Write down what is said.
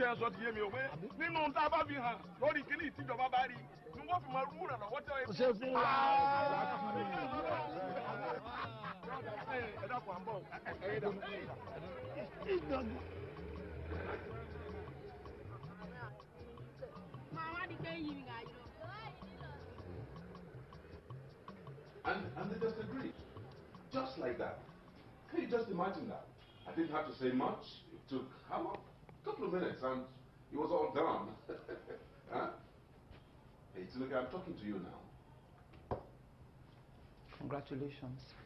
tí ẹ sọ ti yé mi o pé nínú tá a bá fi hàn lórí kíní ìtìjọba bá rí ni wọ́n fi máa rú ìrànlọ́wọ́ tí wọ́n ṣe fún wa. ẹ dákun à ń bọ̀ ẹ dà. Mama di kayak gini nggak aja. And, and they just agreed. Just like that. Can you just imagine that? I didn't have to say much. It took, how long? A couple of minutes and it was all done. huh? Hey, look, I'm talking to you now. Congratulations.